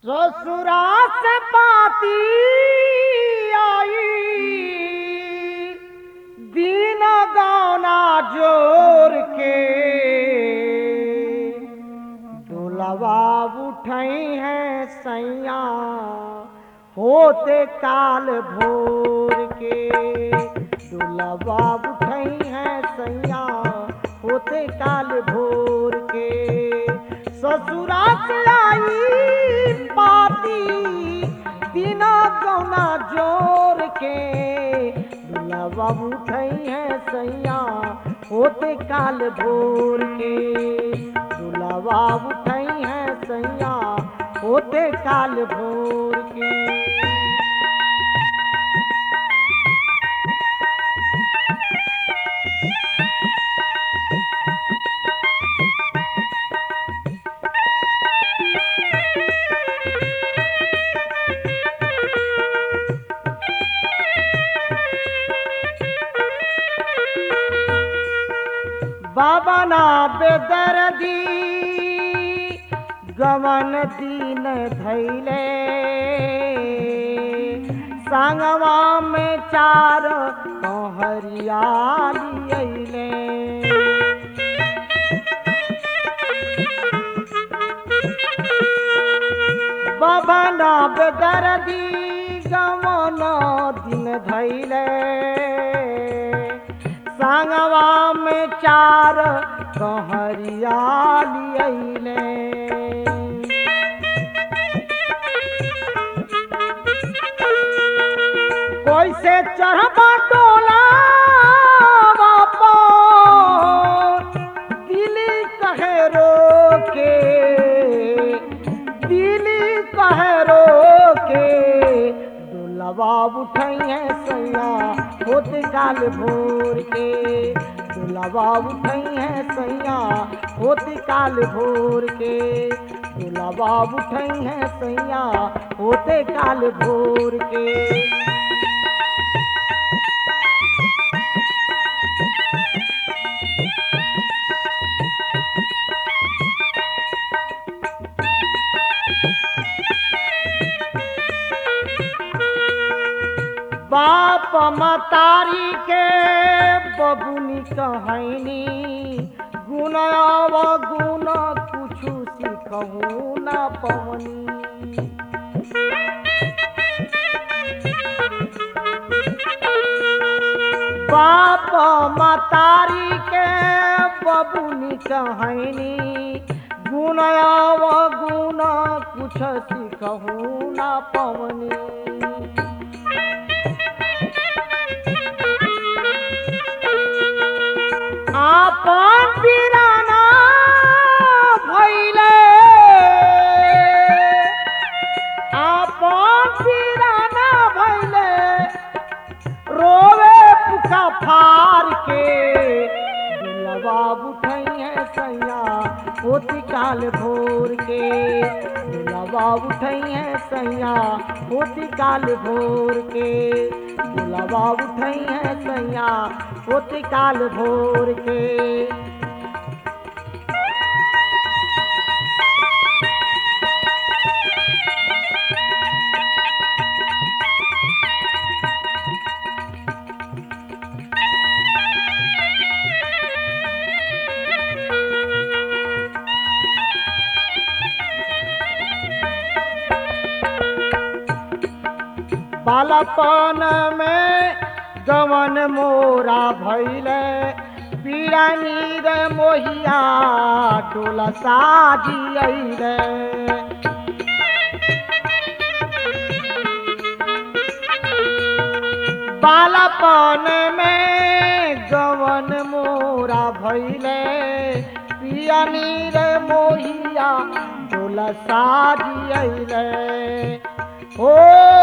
ससुरा से पाती आई दीन गौना जोर के दुलवा उठई है सैया होते काल भोर के दुलवा उठई है सैया होते काल भोर के ससुरा से आई पाती बिना गौना जोर के दुलवा उठई है सैया होते काल भोर के दुलवा उठई है सैया होते काल भोर के बाबा ना बेदर्दी गवन दीन धैले संगवा में चार हरियाली अइले बाबा ना बेदर्दी गवन दिन धैले संगवा में चार कहरियाली अइले कोई से चढ़बा टोला दिली कहे रोके दिली कहे रोके दुलवा उठई है सैया होत काल भोर के दुलवा उठई है सैया होत काल भोर के दुलवा उठई है सैया होते काल भोर के बाप मतारी के बबुनी कहनी गुण अव गुण कुछु सिखहू न पवनी बाप मतारी के बबुनी कहनी गुण अव गुण कुछ सिखहू न पवनी आपन पिराना भइले आपन पिराना भइले रोवे पुका फार के दिलवा उठई है सैया होती काल भोर के दिलवा उठई है सैया होती काल भोर के दिलवा उठई है सैया होती काल भोर के बालपन में गवन मोरा भैले पीड़ा नीर मोहिया टोला साजी अइले बालपन में गवन मोरा भैले पिया नीर मोहिया टोला साजी अइले ओ